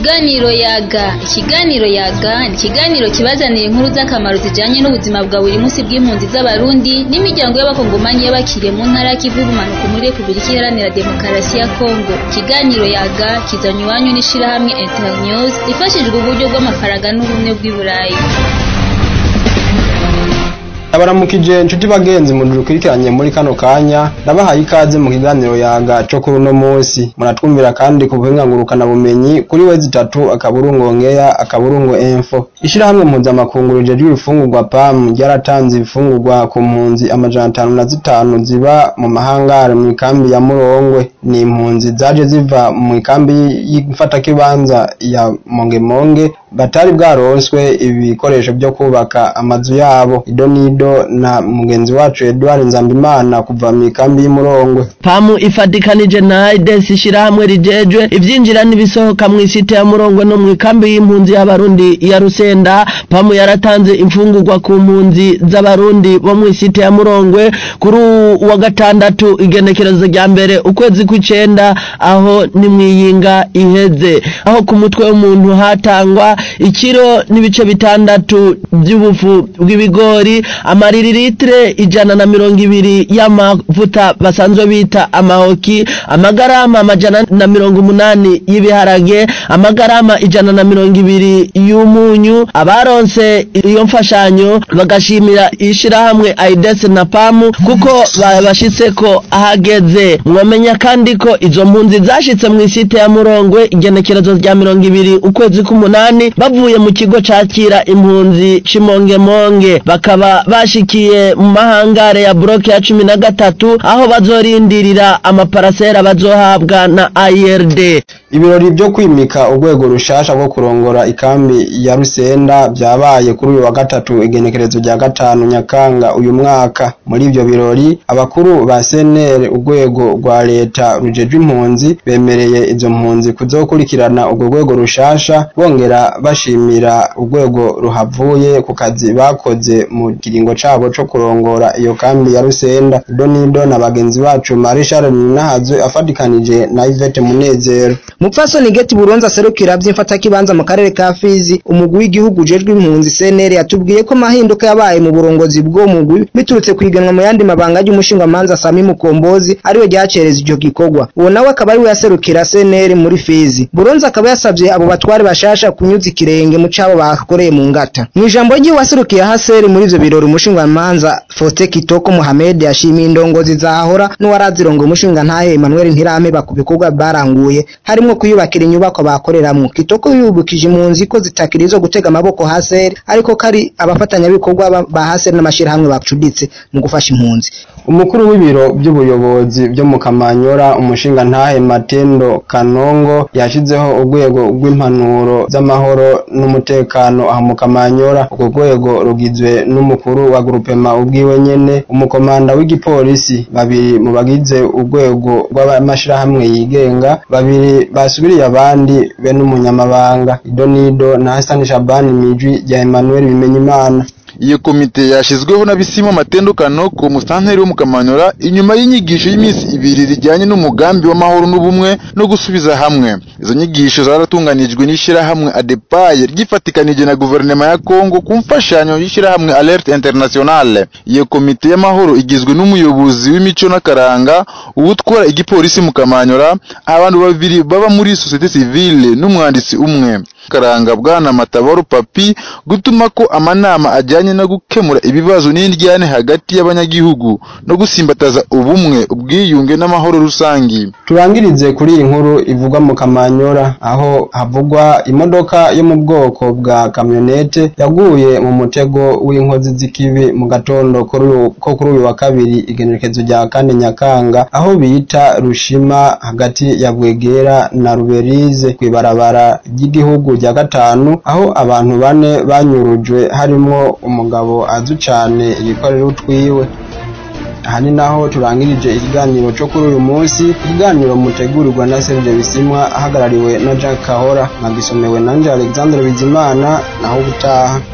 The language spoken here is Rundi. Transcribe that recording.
Ikiganiro yaga ikiganiro yaga ni ikiganiro kibazanira inkuru z'akamaro zijanye n'ubuzima bwa buri munsi bw'impunzi z'abarundi n'imiryango y'abakongomanyi y'abakiriye mu ntara y'ikivu y'ubumanuko muri Repubulika Iharanira Demokarasi ya Kongo ikiganiro yaga kizanywe iwanyu n'ishirahamwe Internews rifashijwe uburyo bw'amafaranga n'ubumwe bw'i Burayi abaramukije inshuti bagenzi mu dukurikiranye muri kano kanya ndabahaye ikaze mu kiganiro yaga cyo kuri uno munsi muratwumvira kandi ku buhinga ngurukana bumenyi kuri wezi itatu akaburungo ngeya akaburungo info ishirahamwe mpuzamakungu rijejwe ibifungurwa pam ryaratanze ibifungurwa ku mpunzi amajana atanu na zitanu ziba mu mahangare mu ikambi ya murongwe ni impunzi zaje ziva mu ikambi y'ifatakibanza ya mongemonge batari bwaronswe ibikoresho byo kubaka amazu yabo ido nido na mugenzi wacu Edouard Nzambimana kuva mu ikambi y'Imurongwe pamu ifatikanije na aides ishirahamwe rijejwe ivyinjira n'ibisohoka mu isite ya Murongwe no mu ikambi y'impunzi y'abarundi ya Rusenda pamu yaratanze imfungurwa ku mpunzi z'abarundi bo mu isite ya Murongwe kuri wa gatandatu igenekerezo rya mbere ukwezi kw'icenda aho ni mwiyinga iheze aho ku mutwe w'umuntu hatangwa ikiro n'ibice bitandatu by'ubufu bw'ibigori amaririlitre ijana na mirongo ibiri y'amavuta basanzwe bita amahoki amagarama amajana na mirongo umunani y'ibiharage amagarama ijana na mirongo ibiri y'umunyu abaronse iyo mfashanyo bagashimira ishirahamwe aides na pamu kuko babashitseko ahageze mwamenya kandi ko izo mpunzi zashitse mu isite ya murongwe igenekerezo rya mirongo ibiri ukwezi k'umunani bavuye mu kigo cakira impunzi cimongemonge bakaba bashikiye mu mahangare ya bloke ya cumi na gatatu aho bazorindirira amaparasera bazohabwa na IRD ibirori byo kwimika urwego rushasha rwo kurongora ikambi ya Rusenda byabaye kuri uyu wa gatatu igenekerezo rya gatanu Nyakanga uyu mwaka muri ivyo birori abakuru ba CNL urwego rwa leta rujejwe impunzi bemereye izo mpunzi kuzokurikirana urwo rwego rushasha bongera bashimira urwego ruhavuye ku kazi bakoze mu kiringo cabo co kurongora iyo kambi ya Rusenda Donido na bagenzi bacu Marie Charles Nahazwe afatikanije na Yvette Munezero Mupfasoni Geti Buronza serukira by'imfata kibanza mu karere ka Fizi umugwi w'igihugu ujejwe impunzi CNL yatubwiye ko mahinduka yabaye mu burongozi bwo mugwi biturutse kwiganwa mu yandi mabanga y'umushinga manza Sami Mukombozi ariwe ryacereza ico gikorwa uwo nawe akaba ari we yaserukira CNL muri Fizi Buronza akaba yasabye abo batware bashasha kunyuza ikirenge mu cabo bakoreye mu ngata mu ijambo ry'iwe waserukiye haseri muri ivyo birori umushinga manza Fote Kitoko Mohamed yashimiye indongozi zahora n'uwarazirongo umushinga ntahe Emmanuel Ntirameba ku bikorwa baranguye harimo kuyubakira inyubako bakoreramwo Kitoko yubukije impunzi ko zitakiri izo gutega amaboko haseri ariko kari abafatanyabikorwa ba haseri n'amashirahamwe bacuditse mu gufasha impunzi umukuru w'ibiro by'ubuyobozi byo mu Kamanyora umushinga ntahe Matendo Kanongo yashizeho urwego rw'impanuro z'amahoro n'umutekano aha mu Kamanyora urwo rwego rugizwe n'umukuru wa grupema ubwiwe nyene umukomanda w'igipolisi babiri mu bagize urwego rw'amashirahamwe yigenga babiri basubiriye abandi be n'umunyamabanga Idonido na Hassan Shabani Mijwi rya Emmanuel Bimenyimana iyo komite yashizweho na Bisimo Matendukano ku musanteri wo mu Kamanyora inyuma y'inyigisho y'iminsi ibiri zijyanye n'umugambi w'amahoro n'ubumwe no gusubiza hamwe izo nyigisho zaratunganijwe n'ishirahamwe ADEPAY ryifatikanije na guverinoma ya Kongo ku mfashanyo y'ishirahamwe Alert Internationale iyo komite y'amahoro igizwe n'umuyobozi w'imico n'akaranga uwutwara igipolisi mu Kamanyora abantu babiri baba muri societe civile n'umwanditsi umwe karanga bwana Matabaro Papi gutuma ko amanama ajyanye no gukemura ibibazo n'indyane hagati y'abanyagihugu no gusimbataza ubumwe ubwiyunge n'amahoro rusangi turangirize kuri iyi nkuru ivugwa mu Kamanyora aho havugwa imodoka yo mu bwoko bwa kamyonete yaguye mu mutego w'inkozi z'ikibi mu gatondo ko kuri uyu wa kabiri igenekerezo rya kane Nyakanga aho bita Rushima hagati ya Bwegera na Ruberize kw'ibarabara ry'igihugu rya gatanu aho abantu bane banyurujwe harimo umugabo azi cyane ibikorera utwiwe aha ni naho turangirije ikiganiro cyo kuri uyu munsi ikiganiro mutegurirwa na Serge Bisimwa ahagarariwe na Jack Kahora nagisomewe na Alexandre Bizimana naho ubutaha